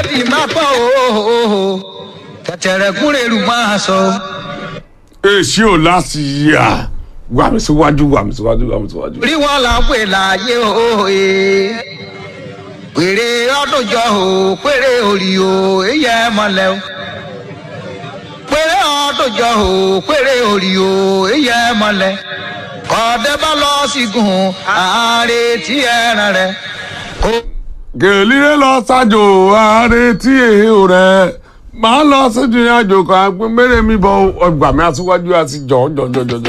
ti máa pọ̀ o tẹ̀tẹ̀rẹ̀ kúrẹ́ rù máa sọ. èsì ò láti yà wà mí síwájú wà mí síwájú wà mí síwájú. rí wọn là ń pè láàyè òye pèrè ọdúnjọ o pèrè òrì o èyí ẹ mọlẹ o pèrè ọdúnjọ o pèrè òrì o èyí ẹ mọlẹ kọ́dẹ́ bá lọ sígun àárẹ̀ tí ẹran rẹ̀ kó. gèlílé lọ ṣáájú ààrẹ tí èèyàn rẹ máa lọ síjú àjò kan agbẹ́mẹ́rẹ́ mi bọ ọgbà mi aṣíwájú àti jọ̀ọ́ jọ̀ọ́ jọ̀ọ́ jọ̀ọ́.